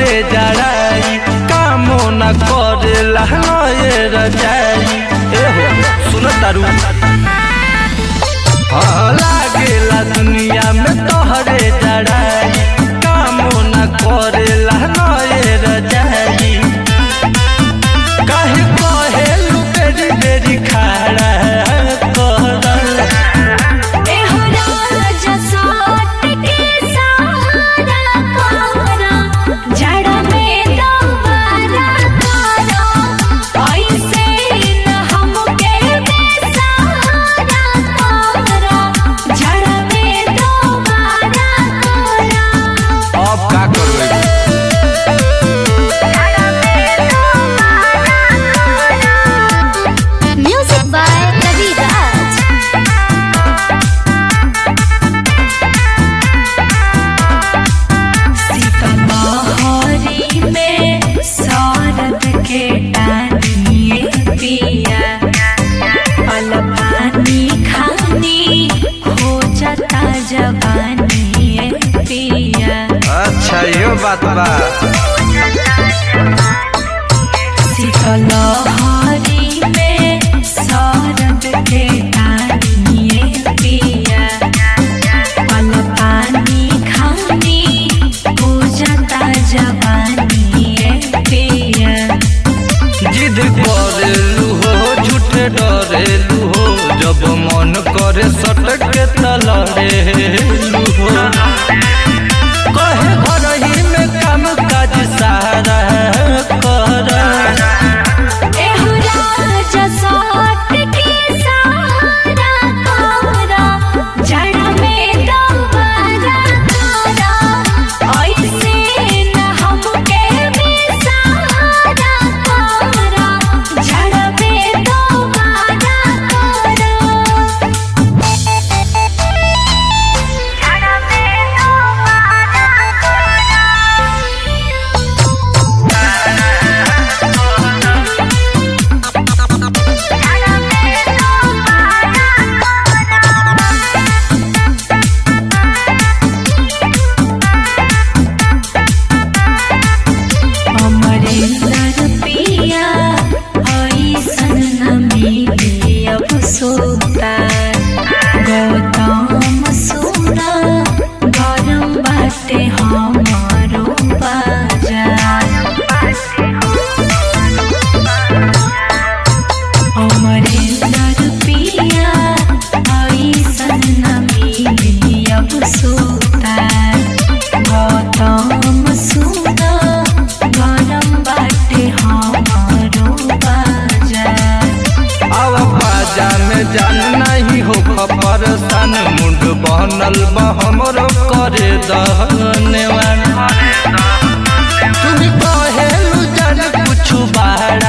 तोहरे जड़ाई कामो न करे लहनए रजाई एहो सुन तारू हाँ लागेला दुनिया में तोहरे जड़ाई कामो न करे लहनए रजाई काहे कहेलू बेरी बेरी खाड़ा कर एहो राजा साट के सहारा कोरा जड़ में दोबारा करो ऐसे न हमके बेसहारा कोरा जड़ में दोबारा करो अब का करबै म्यूजिक बाय रवि राज सीतामढ़ी में सौरभ के टानिए पिया पल पानी खानी हो जाता जवानी पिया अच्छा यो बात बा शीतलहरी में सौरभ के टानिए पिया पल पानी खानी पूजता जवानी पिया जिद करेलू हो झूठे डरेलू हो जब मन करे सटक के तलरेलू हो कहे घर ही में काम काज सारा कर एहो राजा साट के सहारा कोरा जड़ में दोबारा करो ऐसे न हमके बेसहारा कोरा जड़ में दोबारा करो जड़ में दोबारा अमरेंद्र पिया ऐसन न मिले अब सोता गौतम सुना गरम बाटे हमारो बाजार अमरेंद्र पिया ऐसन न मिले अब सोता गौतम सुना गरम बाटे हमारो बाजार अब बाजा में जान नहीं हो परेशान मुंड बनल बा हमरो करे दहनेवान तुम कहेलू जान कुछ बाड़ा